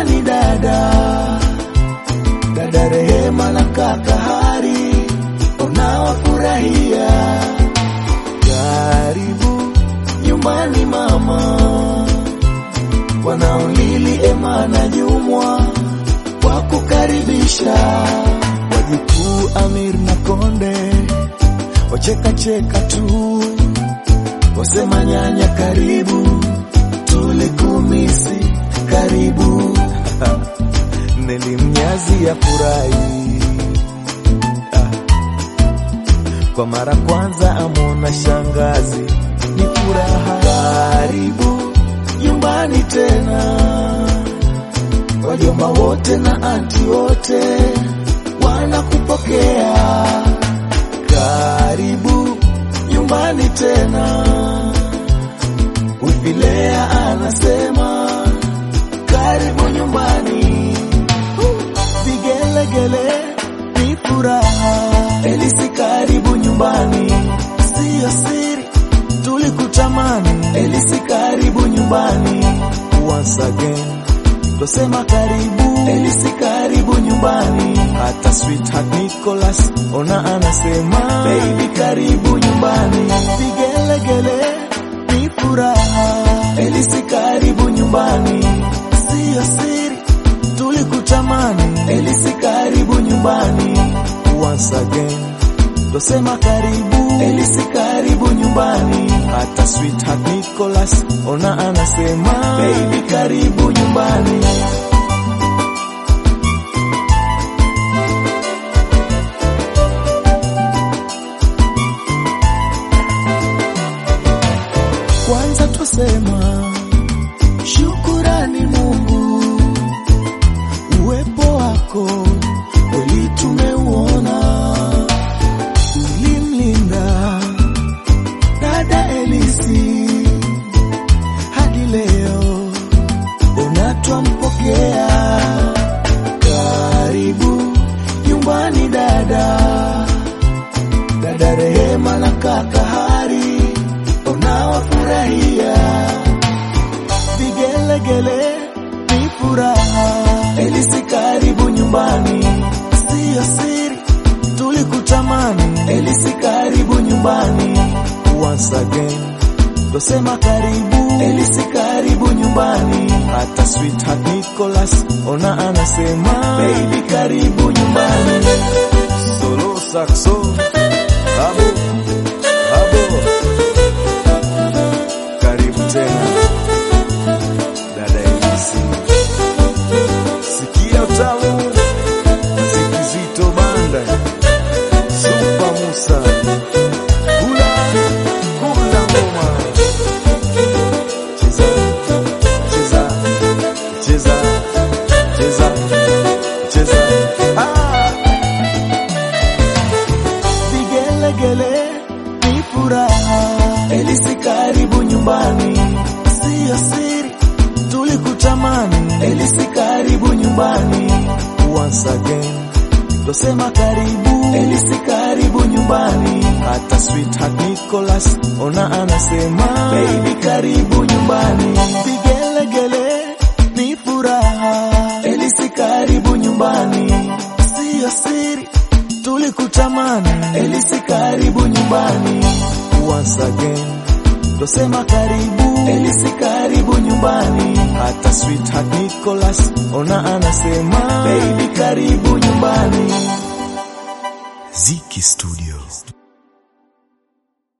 nyumbani dada, dada Rehema na kaka Hari unawafurahia. Karibu nyumbani mama, wanaolili Ema na Jumwa kwa kukaribisha wajukuu Amir na Konde wachekacheka tu, wasema nyanya karibu, tulikumisi karibu Neli Mnyazi ya furahi ah. Kwa mara kwanza amona shangazi, ni furaha. Karibu nyumbani tena, wajomba wote na anti wote wanakupokea. Karibu nyumbani tena, Uvilea anasema karibu nyumbani, vigelegele ni furaha. Elisi karibu nyumbani, siyo siri, tulikutamani. Elisi karibu nyumbani, once again twasema karibu. Elisi karibu nyumbani, hata sweetheart Nicholas ona anasema baby karibu nyumbani, vigelegele ni furaha. Elisi karibu nyumbani, siyo siri, tulikutamani. Elisi karibu nyumbani, once again twasema karibu. Elisi karibu nyumbani, hata sweetheart Nicholas ona anasema baby karibu nyumbani. Kwanza twasema shukurani Mungu, uwepo wako kweli tumeuona, ulimlinda dada Elisi hadi leo unatwampokea. Karibu nyumbani dada, dada Rehema na kaka Hari unawafurahia vigelegele ni furaha. Elisi karibu nyumbani, siyo siri, tulikutamani. Elisi karibu nyumbani, once again twasema karibu. Elisi karibu nyumbani, hata sweetheart Nicholas ona anasema baby karibu nyumbani. Solo saxo abo abo karibu tena dada Elisi, sikia utamu muziki zito banda Supa Musa kula kula ngoma cheza cheza cheza cheza cheza ah vigelegele ni furaha. Elisi karibu nyumbani, siyo siri, tulikutamani. Elisi karibu nyumbani, once again twasema karibu. Elisi karibu nyumbani, hata sweetheart Nicholas ona anasema baby karibu nyumbani, vigelegele ni furaha. Elisi karibu nyumbani, siyo siri tulikutamani. Elisi karibu nyumbani, once again twasema karibu. Elisi karibu nyumbani, hata sweetheart Nicholas ona anasema baby karibu nyumbani. Ziki Studio.